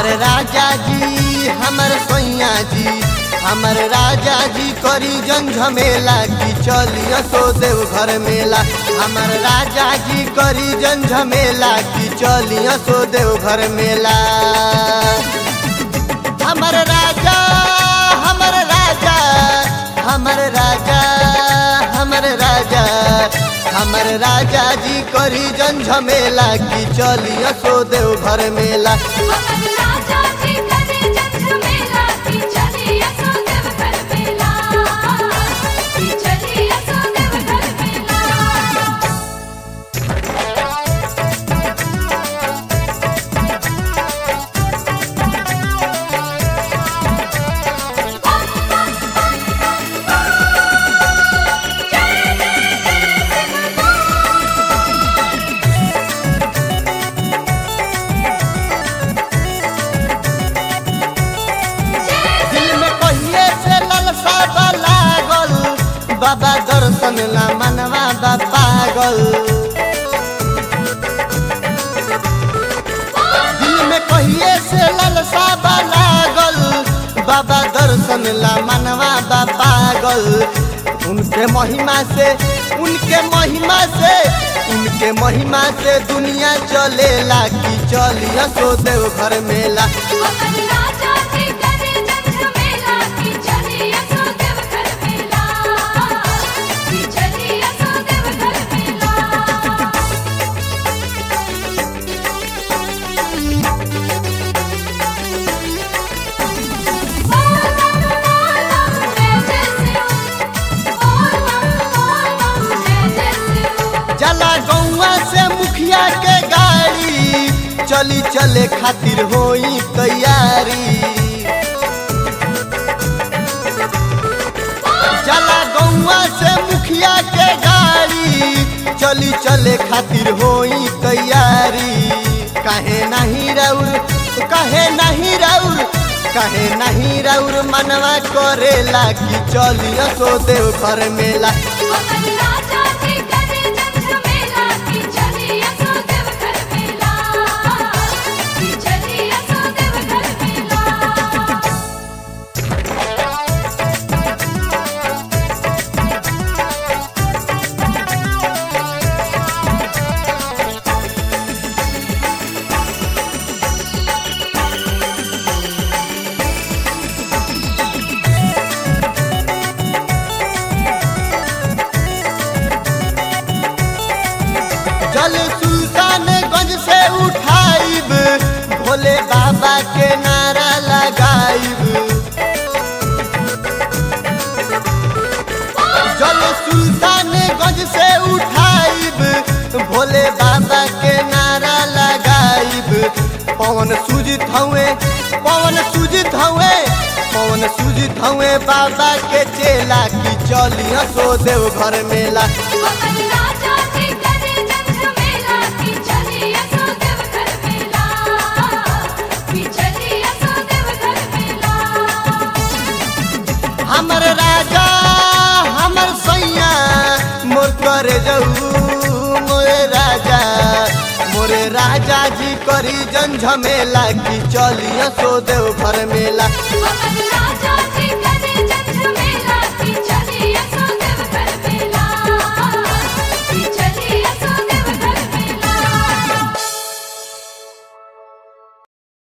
हमर राजा जी हमर सैया जी हमर राजा जी करी जन झमेला की चलिया सो देव घर मेला हमर राजा जी करी जन झमेला की चलिया सो देव घर मेला हमर राजा हमर राजा हमर राजा हमर राजा हमर राजा जी करी जन झमेला की चलिया सो देव घर मेला हमर राजा जी करे जग मेला की चली असो देव घर मेला की चली असो देव घर मेला दिल में कहिए से ललसा बा लागल बाबा दर्शन ला मनवा बा पागल दिल में कहिए से ललसा बा लागल बाबा दर्शन ला मनवा बा पागल उनके महिमा से उनके महिमा से उनके महिमा से दुनिया चलेला की चलिया सो देव घर मेला हमर राजा जी करे जग मेला की चली असो देव घर मेला की चली असो देव घर मेला जला गौवा से मुखिया के गाड़ी चली चले खातिर होई तैयारी जला गौवा से मुखिया के गाड़ी चली चले खातिर होई तैयारी काहे नहीं राउर काहे नहीं राउर काहे नहीं राउर मनवा करेला कि चलिया सो देव घर मेला जल सुल्तानगंज से उठाइब भोले बाबा के नारा लगाइब जल सुल्तानगंज से उठाइब भोले बाबा के नारा लगाइब पवन सुजित हवे पवन सुजित हवे पवन सुजित हवे बाबा के चेला की चलिया सो देव घर मेला हमर राजा हमर सैया मोर करे जाऊ मोरे राजा मोरे राजा जी करी जन झमेला की चलिया सो देव घर मेला राजा